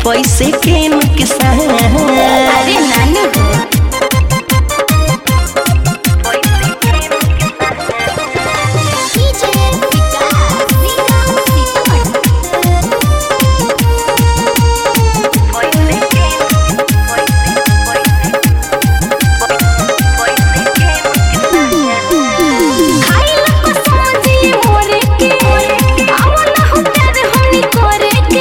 पैसे के नुकसान अरे नानू हो खाइला को समझी मोरे के आओ ना हो प्यार हमनी करे के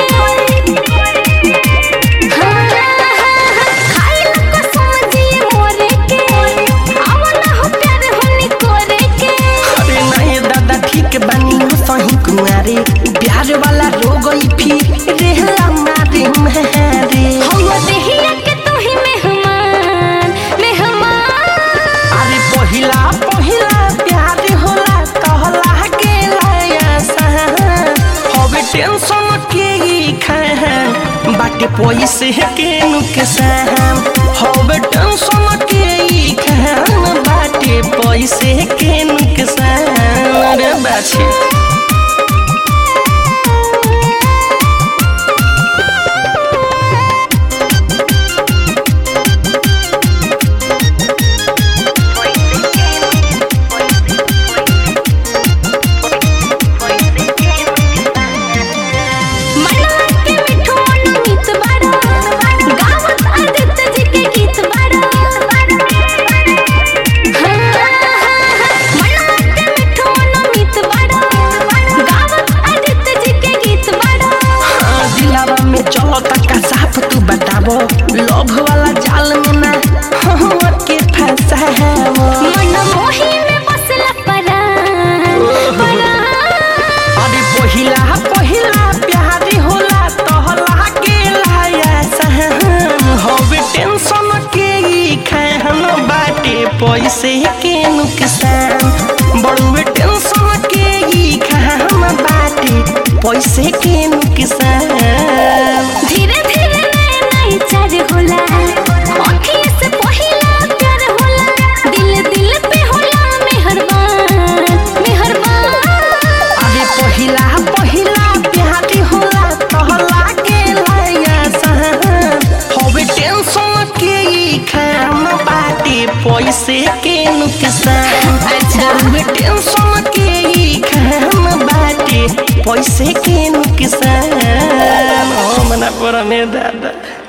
हाँ, खाइला को समझी मोरे के आओ ना हो प्यार हमनी करे के अरे नहीं दादा ठीक बानी हो सही कुआरे प्यार वाला रोग ई फिर रहला मारे मारे हम देहिया के तू ही मेहमान मेहमान अरे पहिला पहिला प्यार होला कहला के लाया सहान हवे टेंशन के ही खान बाटे पैसे के नुकसान हवे टेंशन के ही खान बाटे पैसे के नुकसान रे बाछी मनवा के मिठो अनुमित बाड़ा गावत आदित्य जी के गीत बाड़ा हाँ, मनवा के मिठो अनुमित बाड़ा गावत आदित्य जी के गीत बाड़ा हाँ, दिलावा में चलो तका साफ तू बताबो लोभ वाला जाल में ना हम के फंसाबो मन मोही में बसला परान परान अरे पहिला पहिला प्यार होला तहला के लाया सहन हवे टेंशन के ही खान बाटे पैसे के नुकसान बड़ुए टेंशन के ही खान बाटे पैसे के नुकसान धीरे धीरे नए नए चार होला अखिए से पहिला प्यार होला दिल दिल पे होला मेहरबान मेहरबान अरे पहिला पहिला प्यार होला तहला के लाया सहन हवे टेंशन के ही खान बाटे पैसे के नुकसान अच्छा। बड़ुए टेंशन के ही खान बाटे पैसे के नुकसान हो मना पर में दादा